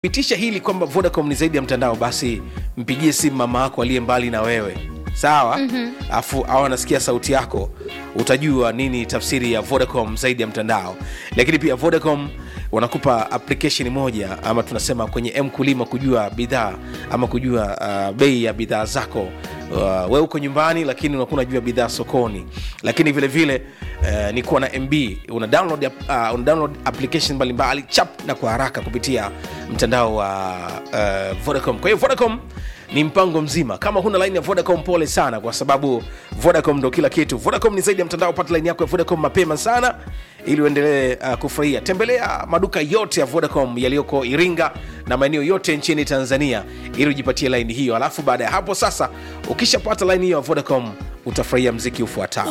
pitisha hili kwamba vodacom ni zaidi ya mtandao basi mpigie simu mama yako aliye mbali na wewe sawa afu mm-hmm. au anasikia sauti yako utajua nini tafsiri ya vodacom zaidi ya mtandao lakini pia vodacom wanakupa application moja ama tunasema kwenye mkulima kujua bidhaa ama kujua uh, bei ya bidhaa zako uh, we uko nyumbani lakini unakuwa unajua bidhaa sokoni lakini vile vile uh, ni kuwa na mb una download, uh, una download application mbalimbali chap na kwa haraka kupitia mtandao wa uh, vodacom kwa hiyo vodacom ni mpango mzima kama huna line ya vodacom pole sana kwa sababu vodacom ndo kila kitu vodacom ni zaidi ya mtandao pata line yako ya vodacom mapema sana ili uendelee uh, kufurahia tembelea maduka yote ya vodacom yaliyoko iringa na maeneo yote nchini tanzania ili ujipatie laini hiyo alafu baada ya hapo sasa ukishapata laini hiyo ya vodacom utafurahia mziki ufuatao